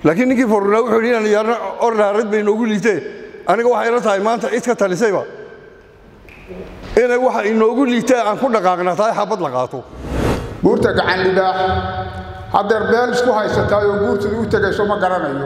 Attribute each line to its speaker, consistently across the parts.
Speaker 1: laakiin ninkii fornaa wuxuu yidhi inaan yaarna ordhaarad bay inoogu liitee aniga waxay ila tahay maanta cid ka talisayba inay waxa inoogu liitee aan ku dhaqaaqna tahay xabad la qaato
Speaker 2: buurta gacan libaax haddeer beel isku haysataa oo buurtadu u tegayso ma garanayo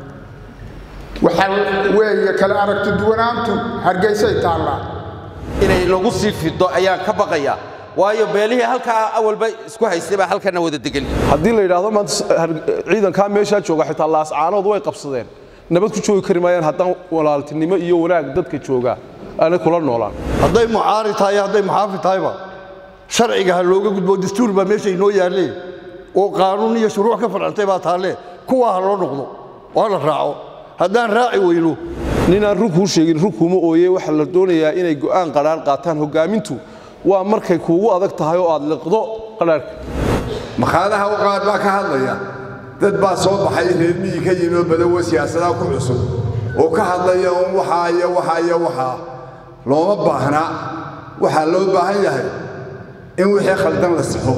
Speaker 2: waxa weeye kala aragti duwanaantu hargeysay taallaa
Speaker 3: inay lagu sii fido ayaan ka baqayaa waayo beelihii halkaa awalba isku haystay baa halkana wada degan
Speaker 4: haddii la yidhaahdo maanta ciidankaa meeshaa jooga xitaa laascaanood way qabsadeen nabad ku joogi kari maayaan haddaan walaaltinimo iyo wanaag dadka joogaa aanay kula noolaan
Speaker 1: hadday mucaari tahay hadday muxaafid tahayba sharciga ha looga gudbo dastuur baa meesha inoo yaallee oo qaanuun iyo shuruuc ka farcantay baa taallee kuwaa ha loo noqdo oo ha la raaco haddaan raaci weyno
Speaker 4: ninaan run kuu sheegin run kuuma ooye waxaa la doonayaa inay go'aan qadhaan qaataan hoggaamintu waa markay kuugu adag tahay oo aad liqdo qadhaarhka
Speaker 5: makhaadaha u qaad baa ka hadlaya dad baa soo baxay reer miyi ka yimi oo badawo siyaasadaha ku cusub oo ka hadlaya un waxaa iyo waxaa iyo waxaa looma baahna waxaa loo baahan yahay in wixii khaldan la saxo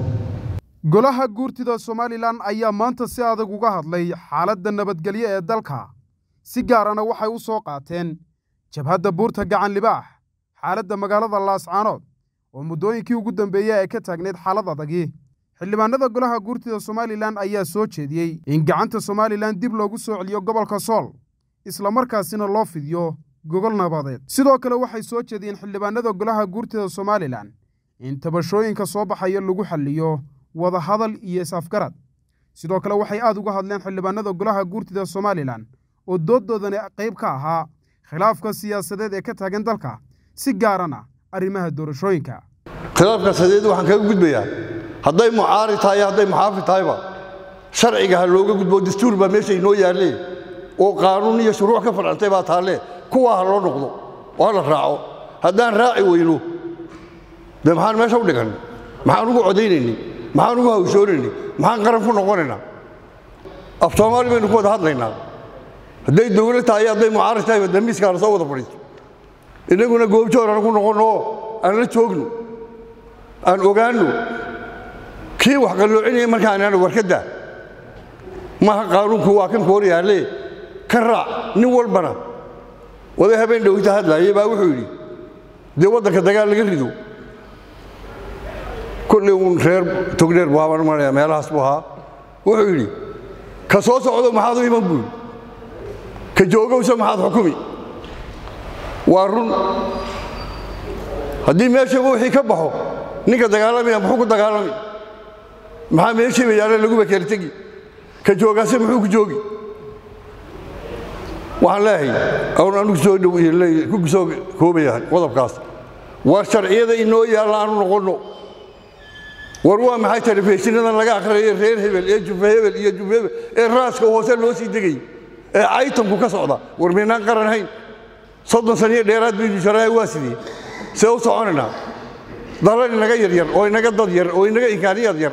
Speaker 6: golaha guurtida somalilan ayaa maanta si adag uga hadlay xaaladda nabadgelyo ee dalka si gaarana waxay u soo qaateen jabhadda buurta gacan libaax xaaladda magaalada laascaanood oo muddooyinkii ugu dambeeyey ay ka taagnayd xaalad adagii xildhibaanada golaha guurtida somalilan ayaa soo jeediyey in gacanta somalilan dib loogu soo celiyo gobolka sool islamarkaasina loo fidiyo gogol nabadeed sidoo kale waxay soo jeediyeen xildhibaanada golaha guurtida somalilan in tabashooyinka soo baxaya lagu xalliyo wadahadal iyo is-afgarad sidoo kale waxay aad uga hadleen xildhibaanada golaha guurtida somalilan oo dooddoodani qayb ka ahaa khilaafka siyaasadeed ee ka taagan dalka si gaarana arrimaha doorashooyinka
Speaker 1: khilaafka sadeed waxaan kaga gudbayaa hadday mucaari tahay hadday muxaafid tahayba sharciga ha looga gudbo dastuur baa meesha inoo yaallee oo qaanuun iyo shuruuc ka farcantay baa taallee kuwaa ha loo noqdo oo ha la raaco haddaan raaci weyno dee maxaan meesha u dhigan maxaan ugu codaynayni maxaan ugu hawshoonayni maxaan qaran ku noqonaynaa af soomaali baynu ku wada hadlaynaa hadday dowlad tahay hadday mucaarad tahayba damiiskaa la soo wada fadhiisto innaguna goobjoor aan ku noqonno oo aan la joogno aan ogaanno kii wax qalloocinaya markaanaan warkadda maaha qaanuunku waa kan koor yaallee ka raac nin walbana waday habeen dhowita hadlaayay baa wuxuu yidhi dee waddanka dagaal laga rido kolley uun reer togdheer buu habaan maraya meelahaas buu ahaa wuxuu yidhi ka soo socdo maxaad u iman buu yidhi ka joogowsa maxaad xukumi waa run haddii meeshaba wixii ka baxo ninka dagaalamaya muxuu ku dagaalami maxaa meeshiiba yaalla laguba kala tegi ka joogaase muxuu ku joogi waxaan leeyahay oon anugu soo dhow ku soo koobayahay qodobkaas war sharciyada inoo yaalla aanu noqonno war waa maxay telefishinadan laga akhriyayo reer hebel ee jufa hebel iyo jufa hebel ee raaska hoose loo sii degay ee caytanku ka socda war maynaan qaran hayn soddon saniyo dheeraad baynu jaraaya waa sidii see u soconaynaa dalal inaga yaryar oo inaga dad yar oo inaga imkaaniyad yar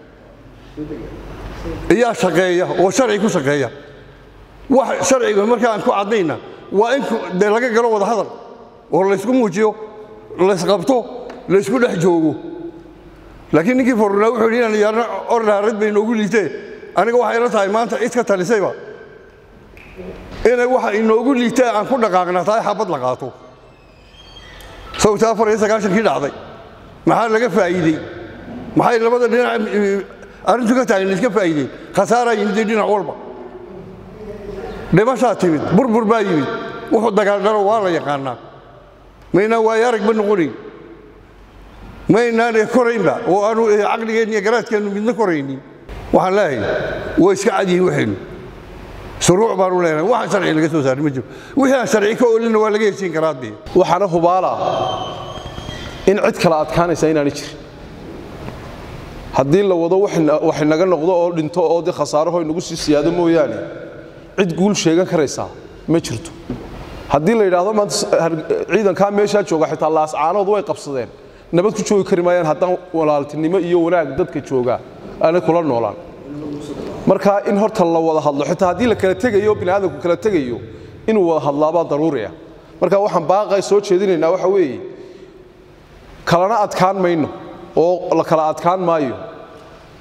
Speaker 1: ayaa shaqeeya oo sharci ku shaqeeya wax sharciga markaan ku caddayna waa in dee laga galo wada hadal oo laysku muujiyo laysqabto laysku dhex joogo laakiin ninkii fornaa wuxuu yidhi inaan yaarna ordhaarad bay inoogu liitee aniga waxay ila tahay maanta cid ka talisayba inay waxa inoogu liitee aan ku dhaqaaqna tahay xabad la qaato sawta afar iyo sagaashankii dhacday maxaa laga faa'iidey maxay labada dhinac arrintu ka taagna iska faa'iideen khasaaraa yimidee dhinac walba dhimashaa timid burbur baa yimid wuxuu dagaaldhalo waa la yaqaanaa maynaan waayo aragba noqonayn maynaan koraynba oo aanu caqligeenna iyo garaadkeennu midna koraynin waxaan leeyahay waa iska cadyihin waxaynu shuruuc baanu leenahay waxaan sharci laga soo saarin ma jiro wixii aan sharci ka oolina waa laga heshiin karaa dee
Speaker 4: waxaana hubaala in cid kala adkaanaysa inaanay jirin haddii la wado wax inaga noqdo oo dhinto oo dee khasaaraho inagu sii siyaado mooyaane cid guul sheegan karaysaa ma jirto haddii la yidhaahdo maanta ciidankaa meeshaa jooga xitaa laascaanood way qabsadeen nabad ku joogi kari maayaan haddaan walaaltinimo iyo wanaag dadka joogaa aanay kula noolaan marka in horta la wada hadlo xitaa haddii la kala tegayo biniaadamku kala tegayo inuu wada hadlaabaa daruuri ah marka waxaan baaqay soo jeedinaynaa waxa weeye kalana adkaan mayno oo la kala adkaan maayo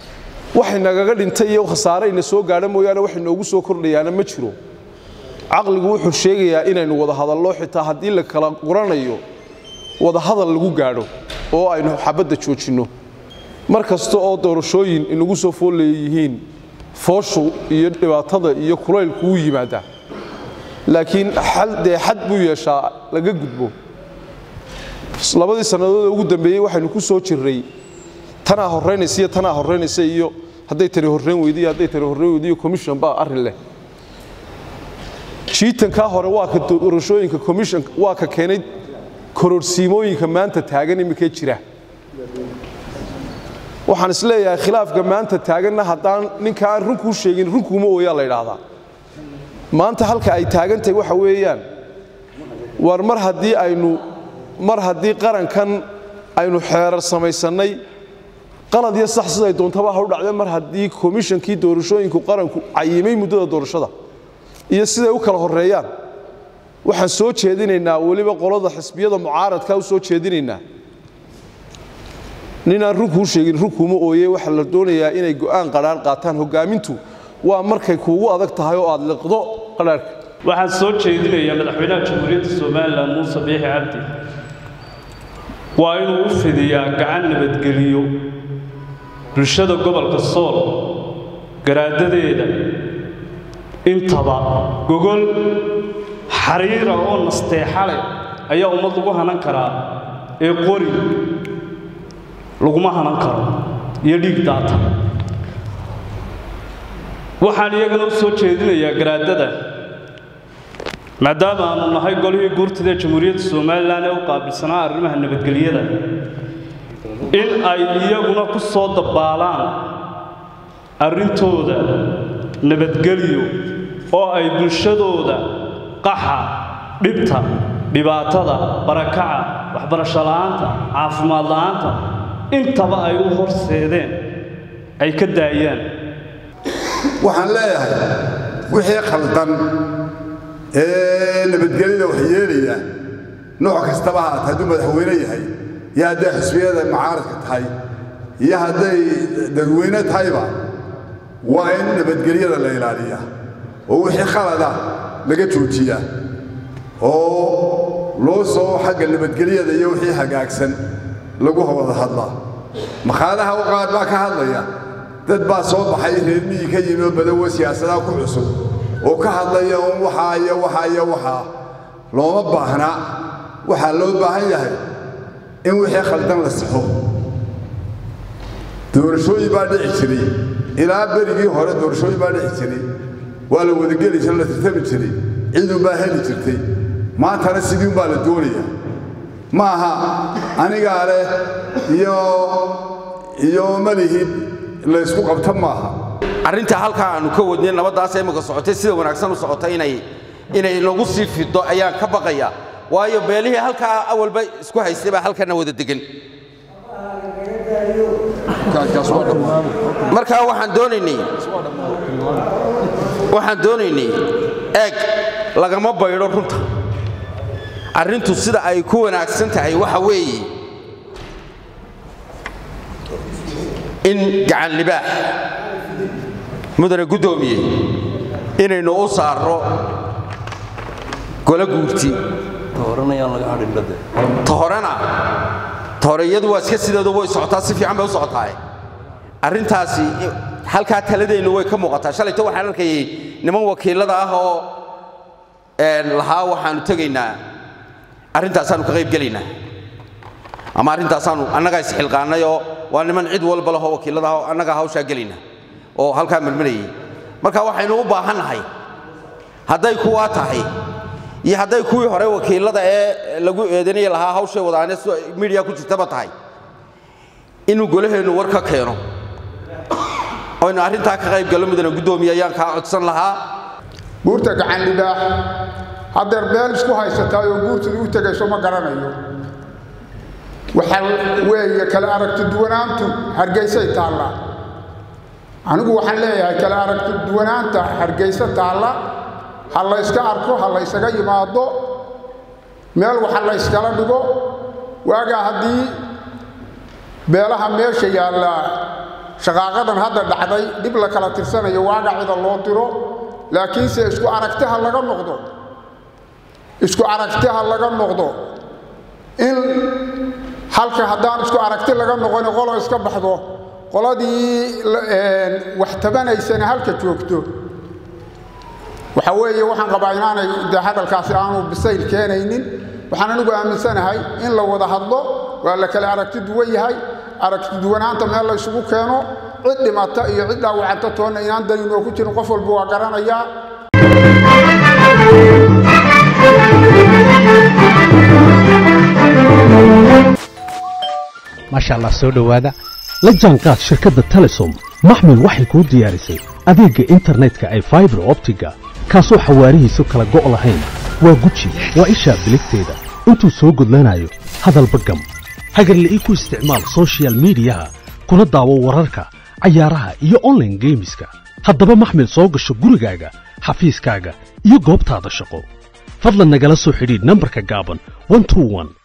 Speaker 4: waxay nagaga dhintay iyo khasaare ina soo gaadha mooyaane wax inoogu soo kordhayaana ma jiro caqligu wuxuu sheegayaa inaynu wada hadallo xitaa haddii la kala quranayo wada hadal lagu gaadho oo aynu xabadda joojinno mar kasta oo doorashooyin inagu soo fool leeyihiin fooshu iyo dhibaatada iyo kulaylku wuu yimaadaa laakiin dee xad buu yeeshaa laga gudbo labadii sannadood ee ugu dambeeyey waxaynu ku soo jirray tanaa horraynaysa iyo tanaa horraynaysa iyo hadday tani horrayn weydo iyo hadday tani horrayn weydo iyo commission baa arrin leh jiitankaa hore waa ka doorashooyinka commission waa ka keenay kororsiimooyinka maanta taagan iminkee jira waxaan is leeyahay khilaafka maanta taaganna haddaan ninka aan runkuu sheegin runkuuma ooyaa la yidhaahdaa maanta halka ay taagantahay waxa weeyaan war mar haddii aynu mar haddii qarankan aynu xeerar samaysannay qalad iyo sax siday doontaba ha u dhacdee mar haddii komishankii doorashooyinku qaranku cayimay muddada doorashada iyo siday u kala horreeyaan waxaan soo jeedinaynaa weliba qolada xisbiyada mucaaradka u soo jeedinaynaa ninaan runkuu sheegin runkuuma ooye waxaa la doonayaa inay go'aan qadhaan qaataan hoggaamintu waa markay kuugu adag tahay oo aad liqdo qadhaarhka
Speaker 7: waxaan soo jeedinayaa madaxweynaha jamhuuriyadda somalilan muuse biixi cabdi waa inuu u fidiyaa gacan nabadgeliyo bulshada gobolka sool garaadadeeda intaba gogol xariira oo nasteexa leh ayaa ummad lagu hanan karaa ee qori laguma hanan karo iyo dhiig daata waxaan iyagana u soo jeedinayaa garaadada maadaama aanu nahay golihii guurtida jamhuuriyadda somalilan ee u qaabilsanaa arrimaha nabadgelyada in ay iyaguna ku soo dabbaalaan arrintooda nabadgelyo oo ay bulshadooda qaxa dhibta dhibaatada barakaca waxbarasho la'aanta caafimaad la'aanta intaba ay u horseedeen ay ka daayaan
Speaker 5: waxaan leeyahay wixii khaldan ee nabadgelyada wax yeelaya nooc kastaba haata hadduu madaxweyne yahay iyo hadday xisbiyada mucaaradka tahay iyo hadday dadweyne tahayba waa in nabadgelyada la ilaaliyaa oo wixii khalada laga joojiyaa oo loo soo xagga nabadgelyada iyo wixii hagaagsan lagu wada hadlaa makhaadaha u qaar baa ka hadlaya dad baa soo baxay reer miyi ka yimi oo badawo siyaasadaha ku cusub oo ka hadlaya un waxaa iyo waxaa iyo waxaa looma baahnaa waxaa loo baahan yahay in wixii khaldan la saxo doorashooyin baa dhici jiray ilaa berigii hore doorashooyin baa dhici jiray waa la wadageli jiray la tartami jiray ciidun baa heli jirtay maantana sidiin baa la doonaya ma aha anigaa leh iyo iyo malihid laysku qabta maaha
Speaker 3: arrinta halkaa aanu ka wadnay nabaddaas imika socotay sida wanaagsan u socotay inay inay nagu sii fido ayaan ka baqayaa waayo beelihii halkaa awalba isku haystay baa halkana wada degan markaa waxaan doonaynay waxaan doonaynay eeg lagama baydho runta arrintu sida ay ku wanaagsan tahay waxa weeye in gacan libaax mudane guddoomiye inaynu u saarro golo guurti ta horena ta hore iyadu waa iska sideedu way socotaa si fiican bay u socotaaye arrintaasi halkaa taladeennu way ka muuqataa shalayto waxaan arkayay niman wakiillada ah oo lahaa waxaannu tegaynaa arrintaasaannu ka qayb gelaynaa ama arrintaasaannu annagaa isxilqaannay oo waa niman cid walba lahoo wakiillada ah oo annagaa hawshaa gelayna oo halkaa marmarayay marka waxaynu u baahannahay hadday kuwaa tahay iyo hadday kuwii hore wakiillada ee lagu eedanaya lahaa hawshay wadaane midiya ku jirtaba tahay inuu golaheennu war ka keeno oynu arrintaa ka qayb gallo mudane guddoomiye ayaan kaa codsan lahaa
Speaker 2: buurta gacan libaax haddeer beel isku haysataa oo guurtida u tegayso ma garanayo waxaa weeye kale aragti duwanaantu hargeysay taallaa anigu waxaan leeyahay kale aragti duwanaanta hargeysa taalla ha layska arko ha laysaga yimaado meel waxa layskala dhigo waagaa haddii beelaha meesha yaallaa shaqaaqadan hadda dhacday dhib la kala tirsanayo waagacida loo diro laakiinse isku aragtiha laga noqdo isku aragtiha laga noqdo in halka haddaan isku aragti laga noqon qolo iska baxdo qoladii wax tabanaysana halka joogto waxa weeye waxaan qabaa inaanay de hadalkaasi aanu bisayl keenaynin waxaan anigu aaminsanahay in la wada hadlo waa la kale aragti duwan yahay aragti duwanaanta meel la ysugu keeno cid dhimata iyo cid dhaawacanta toonna inaan dani noo ku jirin qof walba waa garanayaa
Speaker 8: maasha allah soo dhowaada la jaanqaad shirkadda telesom maxmil waxay kuu diyaarisay adeegga internetka ay faibar optiga kaasoo xawaarihiisu kala go' lahayn waa guji waa ishaa biligteeda intuu soo gudlanayo hadalba gam hagarla'ii ku isticmaal soshiyal miidiyaha kuna daawo wararka cayaaraha iyo onlaine geemiska haddaba maxmil soo gasho gurigaaga xafiiskaaga iyo goobtaada shaqo fadlan nagala soo xidhiidh nambarka gaaban